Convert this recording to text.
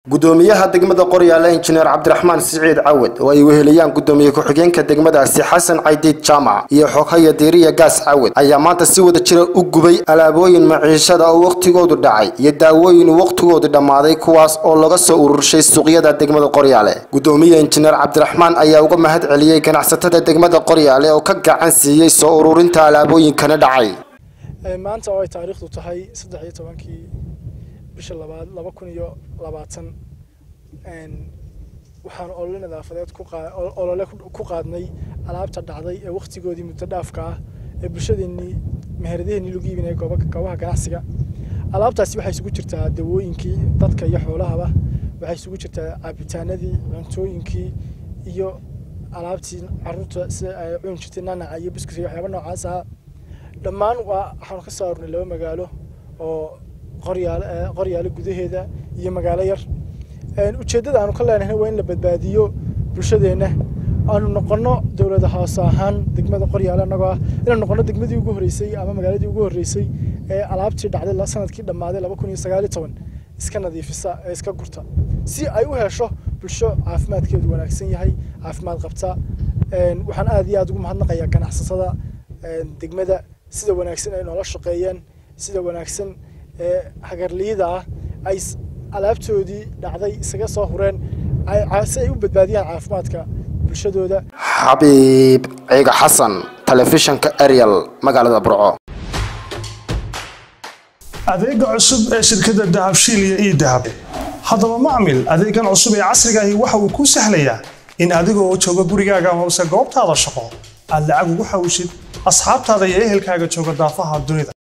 gudoomiyaha degmada qoryaale injineer cabdiraxmaan siciid cawad oo ay weheliyaan gudoomiye ku-xigeenka degmadaasi xasan caydiid jaamac iyo xoghaya diiriya gaas cawad ayaa maanta si wada jira u gubay alaabooyin maciishada oo wakhtigoodu dhacay iyo daawooyin wakhtigoodu dhammaaday kuwaas oo laga soo ururshay suuqyada degmada qoryaale gudoomiye injineer cabdiraxmaan ayaa uga mahad celiyey ganacsatada degmada qoryaale oo ka gacan siiyey soo ururinta alaabooyinkana dhacay maanta oo ay taariikhdu tahay saddex iyo tobankii bisha labaad laba kun iyo labaatan waxaan olole nadaafadeed olole ku qaadnay alaabta dhacday ee wakhtigoodii muddo dhaafka ah ee bulshadeenii meheradaheenii lagu iibinaya goobaha ganacsiga alaabtaasi waxay isugu jirtaa dawooyinkii dadka iyo xoolahaba waxay isugu jirtaa caabitaanadii cuntooyinkii iyo alaabtii caruurta sida ay cuni jirtay nanaca iyo biskus iyo waxyaaba noocaas ah dhammaan waa waxaanu ka soo arurnay laba magaalo oo qoryaale qoryaale gudaheeda iyo magaalo yar ujeeddada aanu ka leenahay waa in la badbaadiyo bulshadeenna aanu noqono dowlada hoose ahaan degmada qoryaale annagoo ah inaan noqono degmadii ugu horreysay ama magaaladii ugu horreysay ee alaabtii dhacday sanadkii dhammaaday laba kun iyo sagaal iyo toban iska nadiifisa ee iska gurta si ay u hesho bulsho caafimaadkeedu wanaagsan yahay caafimaad qabta waxaan aad iyo aad ugu mahadnaqayaa ganacsatada degmada sida wanaagsan ay noola shaqeeyeen sida wanaagsan ee hagarliyada ah ay alaabtoodii dhacday isaga soo hureen si ay u badbaadiyaan caafimaadka bulshadooda xabiib ciiga xasan telefishanka ariel magaalada burco adeega cusub ee shirkadda dahabshiil iyo ii dahab haddaba macmil adeegan cusub ee casrigaahi waxa uu kuu sahlayaa in adigoo jooga gurigaaga amase goobtaada shaqo aad lacag ugu xawishid asxaabtaada iyo ehelkaaga jooga daafaha dunida